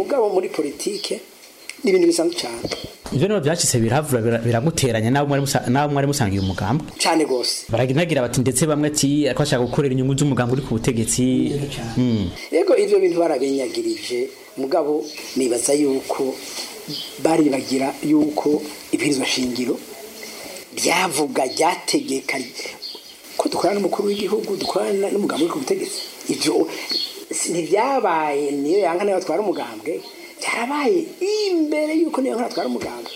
mugabo muri politike ni ibintu bisanzwe cyane ivyo nibo vyashitse biravura bira- biraguteranya nabo mwari musa- nabo mwari musangiye umugambo cyane gose baragira bati ndetse bamwe ati ko bashaka gukorera inyungu z'umugambo uri ku butegetsi Mm. yego ivyo bintu barabinyagirije mugabo nibaza yuko baribagira yuko ibwirizwa shingiro ryavuga ryategeka ko dukorana n'umukuru w'igihugu dukorana n'umugambi uri ku butegetsi ivyo si- ntivyabaye niyo yanka niyo batwara umugambwe byarabaye imbere yuko niyo yanka atwara umugambwe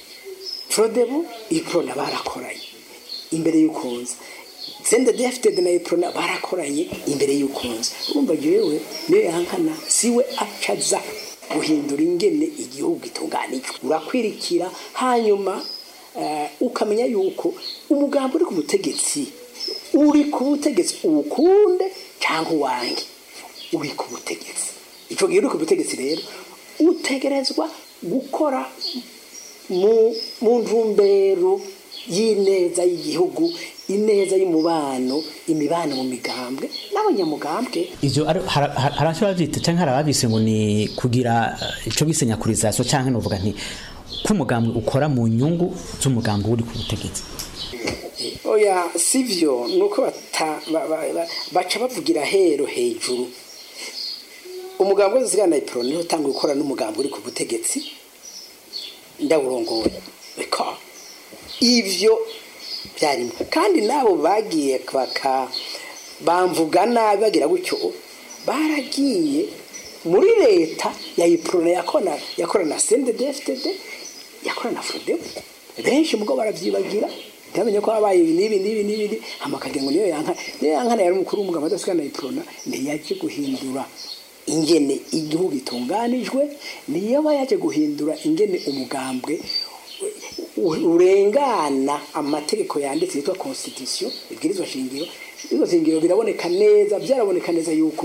frodebu iprona barakoranye imbere y'ukunza sende defted na iprona barakoranye imbere y'ukunza urumva jewe niyo yankana siwe acaza guhindura ingene igihugu gitunganijwe urakwirikira hanyuma eh, ukamenya yuko umugambi uri ku butegetsi uri ku butegetsi uwukunde cyangwa uwange uri ku butegetsi ico gihe uri ku butegetsi rero utegerezwa gukora mu mu ntumbero y'ineza y'igihugu ineza y'umubano imibano mu migambwe n'abanyamugambwe ivyo ari- hara- hara- hari abaca bavyita canke hari ababise ngo ni kugira eh, ico bise nyakurizasiyo canke novuga nti ko umugambi ukora mu nyungu z'umugambi uri ku butegetsi oya sivyo nuko bata- ba- ba- ba- baca bavugira hero hejuru umugambi wose usigana na ipironi niho utanga gukora n'umugambi uri ku butegetsi ndawurongoye reka ivyo byarimo kandi nabo bagiye baka bamvuga nabi bagira gutyo baragiye muri leta ya ipironi yakora yakora na sendedefitd yakora na frodebu benshi mugo baravyibagira ntamenye ko habaye ibi n'ibi n'ibi n'ibi amakagira ngo niyo yanka niyo yankana yari umukuru w'umugabo adasigana iprona ntiyaje guhindura ingene igihugu itunganijwe niyo aba yaje guhindura ingene umugambwe u- urengana amategeko yanditse yitwa constitution ibwirizwa shingiro ibwirizwa shingiro biraboneka neza byaraboneka neza yuko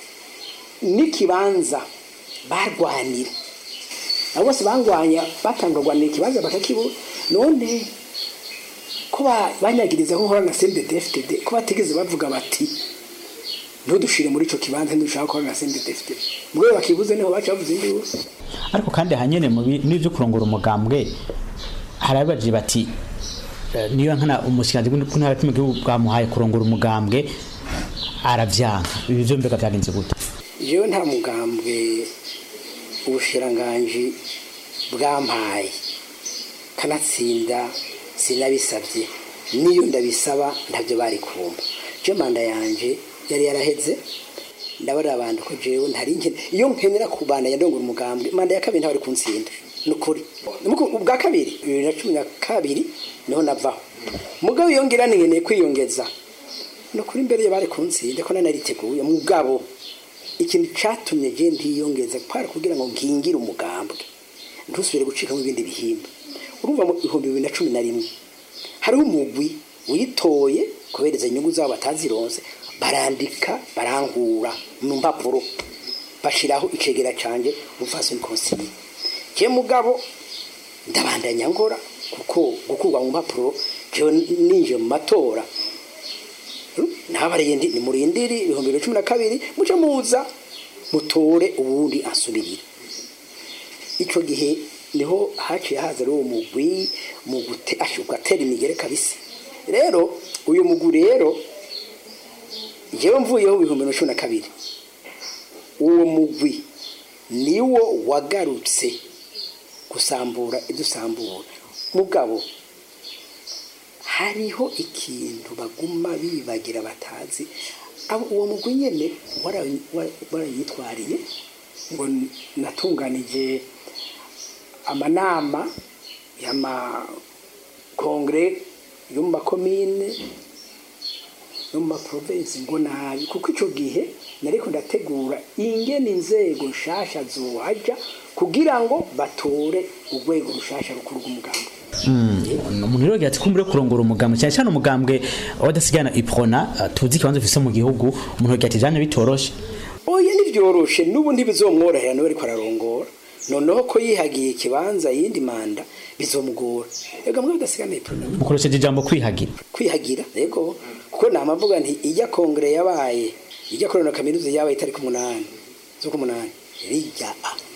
n'ikibanza barwanira abo bose bangwanya batanga rwanira ikibanza bakakibura none ko ba- banyagiriza ko nkora na CNDD-FDD ko batigeze bavuga bati ntudushire muri ico kibanza ntidushaka gukora na CNDD-FDD mugabo bakibuze niho baca bavuze induru ariko kandi hanyene mu bi- n'ivyo kurongora umugambwe hari ababaje bati eh, niyo nkana umushikiranganji w'intara mu gihugu bwamuhaye kurongora umugambwe aravyanka ibi vyo mbega vyagenze gute jewe nta mugambwe ubushiranganji bwampaye kanatsinda sinabisabye niyo ndabisaba ntabyo bari kumva je manda yanje yari yaraheze ndabara abantu ko jewe ntari nkene iyo nkenera kubandanya ndongora umugambwe manda ya kabiri ntabari kuntsinda nukuri ubwa kabiri bibiri na cumi na kabiri niho navaho mugabo iyo ngira nkeneye kwiyongeza nukuri imbere yo bari kuntsinda ko nanariteguye mugabo ikintu catumye je ntiyongeza kwara kugira ngo nkingire umugambwe ntusubire gucikamo ibindi bihimba urumva mu bihumbi bibiri na cumi na rimwe hariho umugwi witoye kubereza inyungu zabo batazironse barandika barangura mu mpapuro bashiraho icegera canje umufasoni konsili je mugabo ndabandanya ngora kuko gukurwa mu mpapuro jewe ninje mu matora ntabariye ndi ni murindiri ibihumbi bibiri na cumi na kabiri muce muza mutore ubundi asubirira ico gihe niho haciye haza ari uwo mugwi mu gute ugatera imigere kabisa rero uyu mugwi rero jewe mvuyeho ibihumbi bibiri na cumi na kabiri uwo mugwi niwo wagarutse gusambura idusambura mugabo hariho ikintu baguma bibagira batazi abo uwo mugwi nyene wara- wa- warayitwariye ngo natunganije amanama y'amakongere yo mu makomine no mu maprovensi ngo nabi kuko ico gihe nariko ndategura ingene inzego nshasha zohaja kugira ngo batore urwego rushasha rukuru rw'umugambwe umuntu rero ati kumbure kurongora umugambwe cyane cyane umugambwe wadasigana iprona eh, tuzi ikibanza ufise mu gihugu umuntu ati jane bitoroshe oya ntivyoroshe n'ubu ntibizomworohera niwe ariko ararongora noneho ko yihagiye ikibanza yindi manda bizomugora ega mwe bidasigana iprona mukoresheje ijambo kwihagira kwihagira yego kuko namavuga nti ijya kongere yabaye ijya korona kaminuza yabaye itariki umunani z'uko umunani rijya